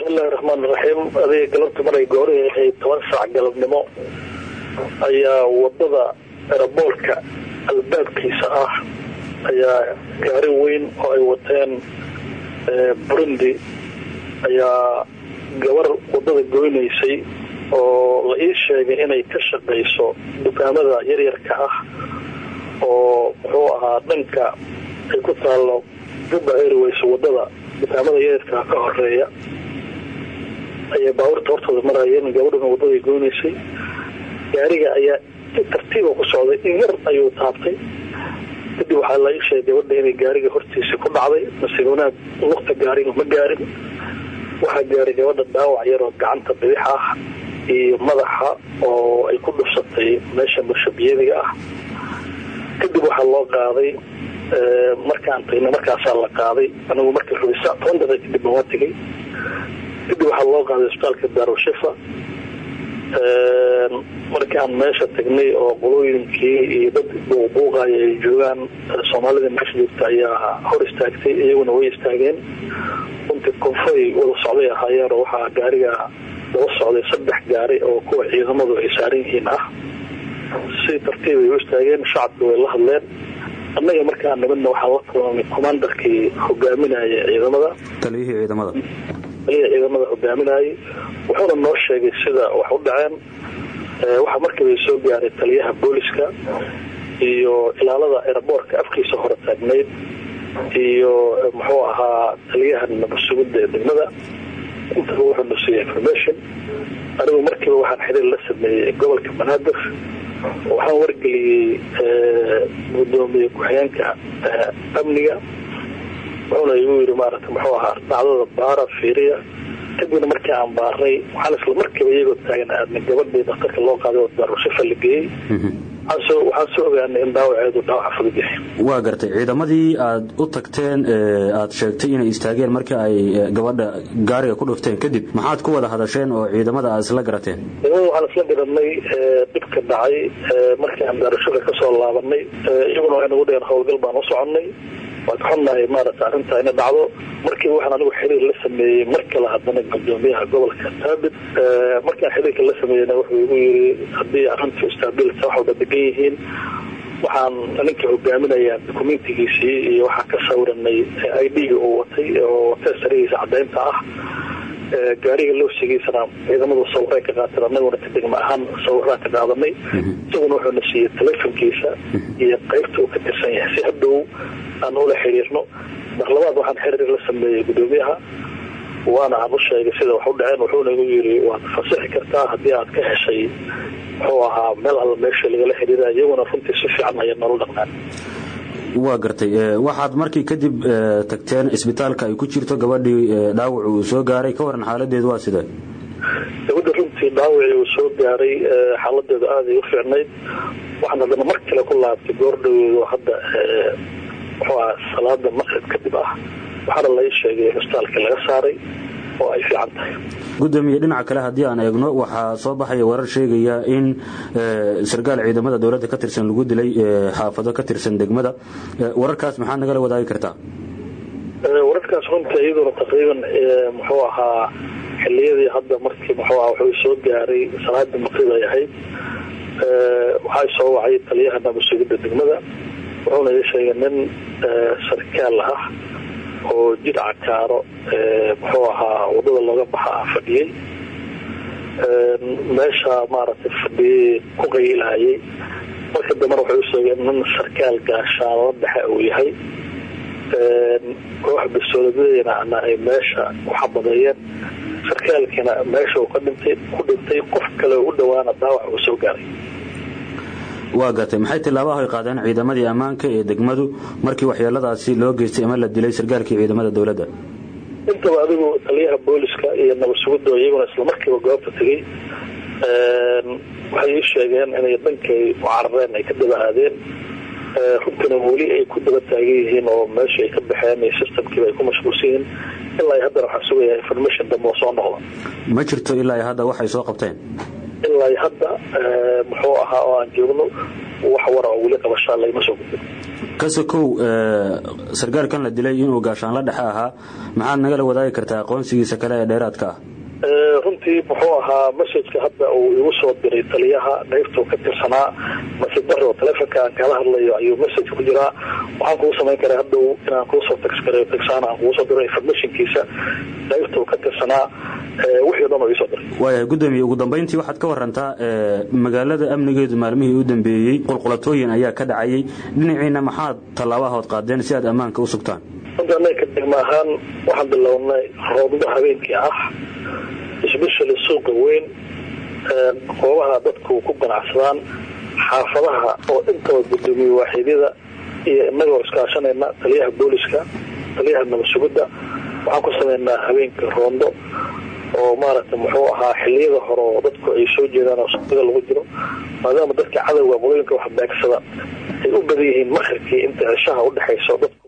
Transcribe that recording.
bismillahi raxmaan raxiim adiga galabta maray goorihii ahayd toban saac galabnimo ayaa wadada eraboolka albaabkiisa ah ayaa gaari weyn oo ay wateen burundi ayaa gabar wadada goynaysay oo la ii sheegay inay ka shaqayso dukaamada yaryarka ah oo muxuu ahaa dhanka ay ku taallo juba airways wadada dukaamada yaryarka ka horeeya ayay baabuurta hortooda maraayeen gabadhuna waddaday goynaysay gaariga ayaa si tartiiba ku socday in yar ayuu taabtay kadib waxaa la ii sheegay gabadha inay gaariga hortiisa ku dhacday mase wanaag lugta gaariga ma gaarin waxaa gaaray gabadha dhaawac yaroo gacanta bidix ah iyo madaxa oo ay ku dhufsatay meesha murshabiyadiga ah kadib waxaa loo qaaday markaan tagna markaasaa la qaaday anigu markii rubisa toban daqiiq kadib waa tegay kadib waxaa loo qaaday isbitaalka daarushifa markaan meesha tagnay oo qolooyinkii iyo dad buuqbuuqaya ay joogaan soomaalida meesha joogta ayaa hor istaagtay iyaguna way istaageen runtii konfoy wada socday ahaayeen oo waxaa gaariga daba socday saddex gaari oo kuwa ciidamadu ay saaran yihiin ah si tartiib ay u istaageen shacabka way la hadleen annaga markaa nabadna waxaan la kulmay commandarkii hogaaminaya ciidamada taliyihii ciidamada taliyihii ciidamada hogaaminayay wuxuuna noo sheegay sida wax u dhaceen waxaa markiiba soo gaaray taliyaha booliska iyo ilaalada eraboorka afkiisa hore taagnayd iyo muxuu ahaa taliyaha nabadsugidda ee degmada intaba wuxuu na siiyey information anigu markiiba waxaan xiriir la sameeyey gobolka banaadir waxaan wargeliyey gudoomiye ku-xigeenka amniga wuxuuna igu yiri maarata muxuu ahaa dhacdada baara fiiriya kadibna markii aan baarnay waxaan isla markiiba iyagoo taagan aadna gabadhii daktarka loo qaaday oo daarushifa la geeyey waxaan soo ogaanay in dhaawaceedu dhaawaca fudud yahay waa gartay ciidamadii aad u tagteen aad sheegtay inay istaageen markii ay gabadha gaariga ku dhufteen kadib maxaad ku wada hadasheen oo ciidamada aad isla garateen ciidamada waxaan isla garanay dhibka dhacay markii aan daarushifa ka soo laabanay iyaguna waxay nagu dheheen howlgal baan u soconnay waa ka xunnahay maarata arrintaa ina dhacdo markii waxaan anigu xiriir la sameeyey mar kale haddana gudoomiyaha gobolka taabit markaan xiriirka la sameeyeyna wuxuu igu yiri haddii arrintu istaabilta wax walba degan yihiin waxaan ninka hogaaminayaa dokumentigiisii iyo waxaa ka sawiranay i d-ga uu watay oo teesarigiisa cadaynta ah gaariga loosigiisana ciidamadu sawiray ka qaateen anaguna ka degma ahaan sawiraan ka qaadanay isaguna wuxuuna siiyey telefonkiisa iyo qaybta uu ka tirsan yahay si hadhow aan ula xiriirno mar labaad waxaan xiriir la sameeyey gudoomiyaha waana aan u sheegay sida wax u dhaceen wuxuuna igu yiri waad fasixi kartaa haddii aad ka heshay muxuu ahaa meel alla meesha lagala xiriira iyaguna runtii si fiican aya nolol dhaqnaan waa gartay waxaad markii kadib tagteen isbitaalka ay ku jirto gabadhii dhaawac uu soo gaaray ka waran xaaladeedu waa sidee gabadha runtii dhaawacii uu soo gaaray xaaladeedu aaday u fiicnayd waxaan haddana mar kale ku laabtay goordhaweedo hadda muxuu aha salaada maqrib kadib ah waxaana lai sheegay in isbitaalka laga saaray oo ay fiican tahay gudoomiye dhinaca kale haddii aan eegno waxaa soo baxaya warar sheegaya in sarkaal ciidamada dowladda ka tirsan lagu dilay xaafado ka tirsan degmada wararkaas maxaad nagala wadaagi kartaa wararkaas runtii iyaduna taqriiban muxuu ahaa xiliyadii hadda markii muxuu aha wuxuu soo gaaray salaadii maqrib ay ahayd waxaa soo wacay taliyaha nabadsugidda degmada wuxuuna ii sheegay nin sarkaal ah oo jidca kaaro muxuu ahaa wadada looga baxa fadhiyey meesha maaragtay fadhiyey ku qayilhayay marka dambena waxay u sheegeen nin sarkaal gaashaanla dhexe uu yahay koox basooladeena ay meesha ku xabadeeyeen sarkaalkiina meesha uu ka dhintay ku dhintay qof kale u dhawaana dhaawac uu soo gaaray waa gartay maxay tilaabaha ay qaadeen ciidamadii ammaanka ee degmadu markii waxyeeladaasi loo geystay ama la dilay sarkaalkii ciidamada dowladda intaba adigu taliyaha booliska iyo nabadsugidda iyaguna islamarkiiba goobta tegey waxay ii sheegeen inay dhankay u carareen ay ka daba aadeen runtina weli ay ku daba taagan yihiin oo meesha ay ka baxeen iyo systemkiiba ay ku mashquulsan yihiin ilaa haddana waxaan sugayaa information dambe oo soo noqda ma jirto ilaa hadda waxay soo qabteen ilaa hadda muxuu ahaa oo aan joogno wax wara oo weli qabashaa lagama soo gudbin kasakow sargaalkan la dilay inuu gaashaanla dhexe ahaa maxaad nagala wadaagi kartaa aqoonsigiisa kale ee dheeraadka ah runtii muxuu ahaa messajka hadda uu igu soo diray taliyaha qaybtuu ka tirsanaa masidaro taleefonka aan kala hadlayo ayuu messaj ku jiraa waxaan kugu samayn karaa hadhow inaan kuusoo tagsgareyo tagsaan aan kugu soo diro informationkiisa qaybtuu ka tirsanaa wixii o dhan oo iisoo diray waayahay guddoomiye ugu dambayntii waxaad ka warantaa magaalada amnigeedu maalmihii u dambeeyey qulqulatooyin ayaa ka dhacayay dhinaciina maxaad tallaabahood qaadeen si aad ammaanka u sugtaan runtii annaga ka degma ahaan waxaan bilownay roobdo habeenkii ah especially suuqa weyn goobaha dadku ku ganacsadaan xaafadaha oo intaba gudoomiye waaxiidyada iyo inagoo iskaashanayna taliyaha booliska taliyaha nabadsugidda waxaan ku sameynaa habeenka roondo oo maaragtay muxuu ahaa xiliyada hore oo dadku ay soo jeedaan oo suuqyada lagu jiro maadaama dadka cadowga qolooyinka wax beegsada ay u badan yihiin makribkii inta ceshaha udhexayso